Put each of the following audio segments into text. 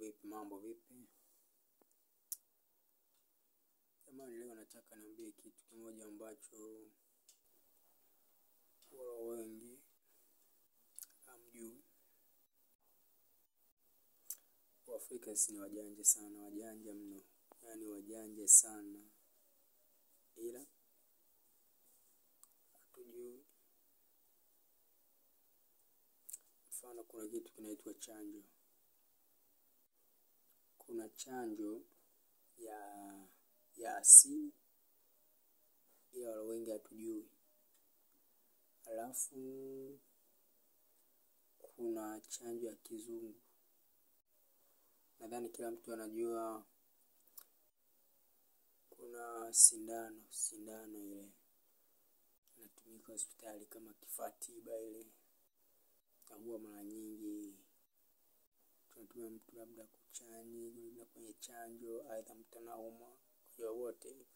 vipi? Mambo vipi? Jamani, leo nataka niambie kitu kimoja ambacho wala wengi hamjui. Waafrika si ni wajanja sana, wajanja mno, yaani wajanja sana, ila hatujui. Mfano, kuna kitu kinaitwa chanjo. Kuna chanjo ya ya asili, ila wala wengi hatujui. Alafu kuna chanjo ya kizungu. Nadhani kila mtu anajua kuna sindano, sindano ile inatumika hospitali kama kifaa tiba ile, na huwa mara nyingi tunatumia mtu labda kuchani, labda kwenye chanjo, aidha mtu anaumwa, kwa wote.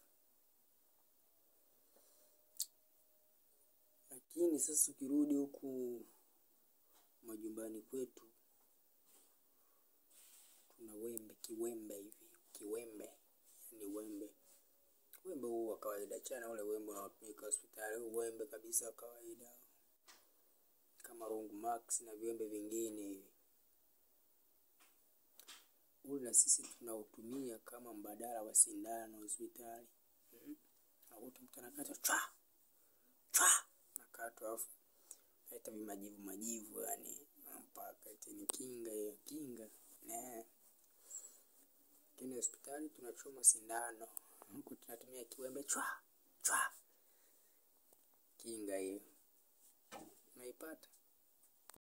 Lakini sasa ukirudi huku majumbani kwetu, tuna wembe, kiwembe hivi, kiwembe ni wembe wembe huu wa kawaida, chana ule wembe unaotumika hospitali, huu wembe kabisa wa kawaida kama Rungu Max na viwembe vingine hivi, ule na sisi tunautumia kama mbadala wa sindano hospitali. Mm. Nakuta mtu anakata chwa chwa, nakatwa alafu naita vimajivu majivu, yani mpaka eti ni kinga hiyo, kinga ne. Lakini hospitali tunachoma sindano, huku tunatumia kiwembe chwa chwa, kinga hiyo unaipata.